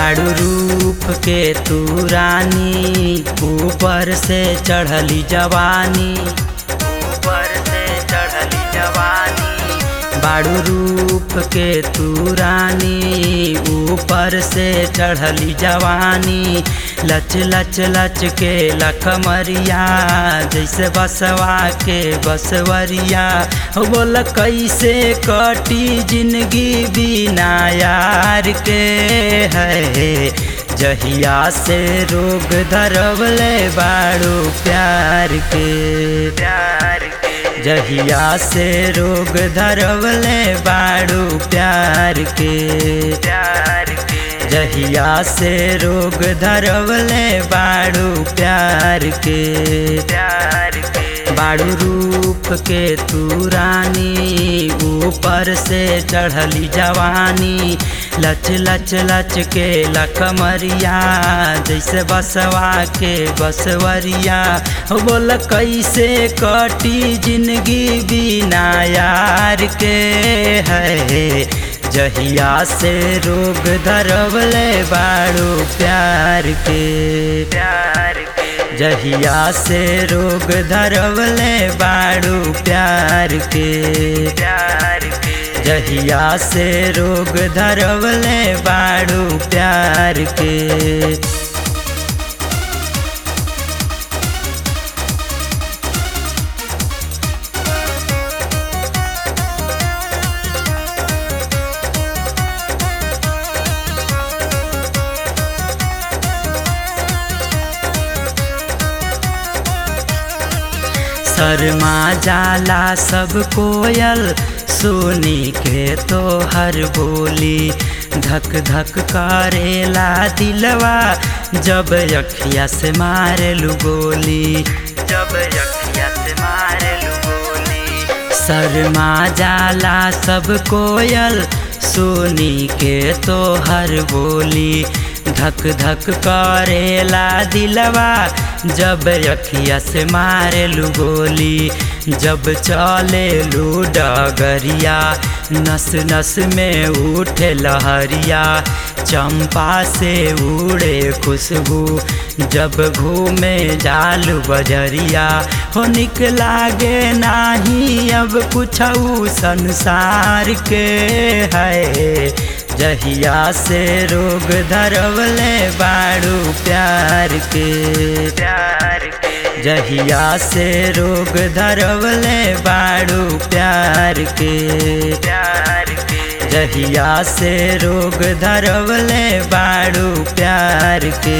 बाड़ू रूप के तू रानी ऊपर से चढ़ली जवानी ऊपर से चढ़ली जवानी बाड़ू रूप के तू रानी ऊपर से चढ़ली जवानी लच लच लच के लखमरिया जैसे बसवा के बसवरिया हो बोल कैसे कटी जिंदगी बिना यार के है जहिया से रोग धरवले बाड़ू प्यार के प्यार के जहिया से रोग धरवले बाड़ू प्यार के प्यार के जहिया से रोग धरवले बाड़ू प्यार के प्यार के बाड़ू रूप के तू रानी ऊपर से चढ़ली जवानी लच लच लच के लकमरिया जैसे बसवा के बसवरिया हो बोल कैसे कटी जिंदगी बिना यार के है जहिया से रोग धरवले बाड़ू प्यार के प्यार के जहिया से रोग धरवले बाड़ू प्यार के प्यार के जहिया से रोग धरवले बाड़ू प्यार के शर्मा जाला सब कोयल सोनी के तो हर बोली धक धक करेला दिलवा जब रखिया से मारे लू गोली जब रखिया से मारे लू गोली शर्मा जाला सब कोयल सोनी के तो हर बोली धक धक करेला दिलवा जब रखिया से मारे लू गोली जब चले लू डगरिया नस नस में उठे लहरिया चंपा से उड़े खुशबू जब घूमे जाल बजरिया हो निक लागे नाही अब कुछ संसार के है जहिया से रोग धरवले बाड़ू प्यार के प्यार के जहिया से रोग धरवले बाड़ू प्यार के प्यार के जहिया से रोग धरवले बाड़ू प्यार के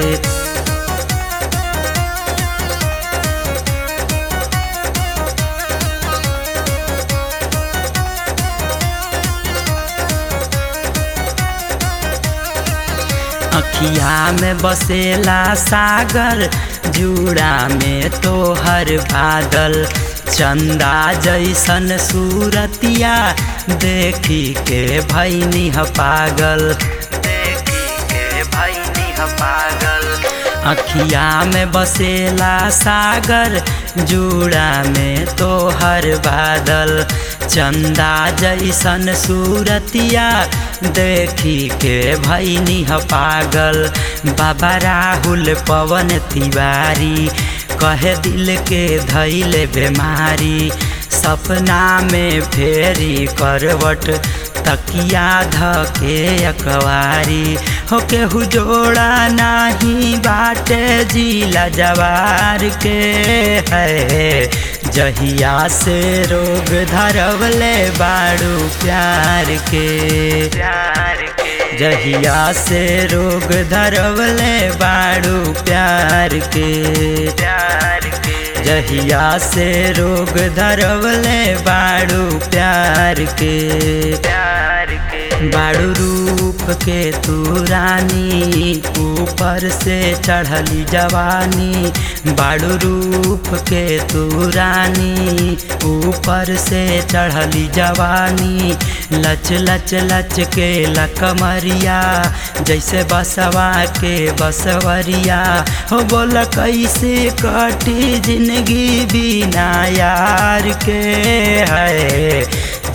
अखिया में बसेला सागर जूड़ा में तो हर बादल चंदा जैसन सूरतिया देखी के भैनी ह पागल देखी के भैनी ह पागल अखिया में बसेला सागर जूड़ा में तो हर बादल चंदा जैसन सूरतिया देखी के भैनी ह पागल बाबा राहुल पवन तिवारी कहे दिल के धैले बीमारी सपना में फेरी करवट तकिया धके अकवारी हो केहू जोड़ा नाही बाटे जिला जवार के है जहिया से रोग धरवले बाड़ू प्यार के प्यार के जहिया से रोग धरवले बाड़ू प्यार के प्यार के जहिया से रोग धरवले बाड़ू प्यार के प्यार के बाड़ू रूप के तू रानी ऊपर से चढ़ली जवानी बाड़ू रूप के तू रानी ऊपर से चढ़ली जवानी लच लच लच के लकमरिया जैसे बसवा के बसवरिया हो बोला कैसे कटी जिंदगी बिना यार के है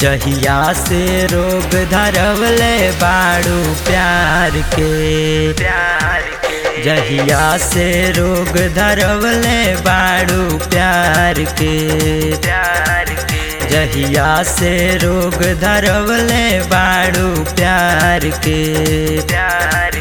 जहिया से रोग धरवले बाड़ू प्यार के प्यार के जहिया से रोग धरवले बाड़ू प्यार के प्यार के जहिया से रोग धरवले बाड़ू प्यार के प्यार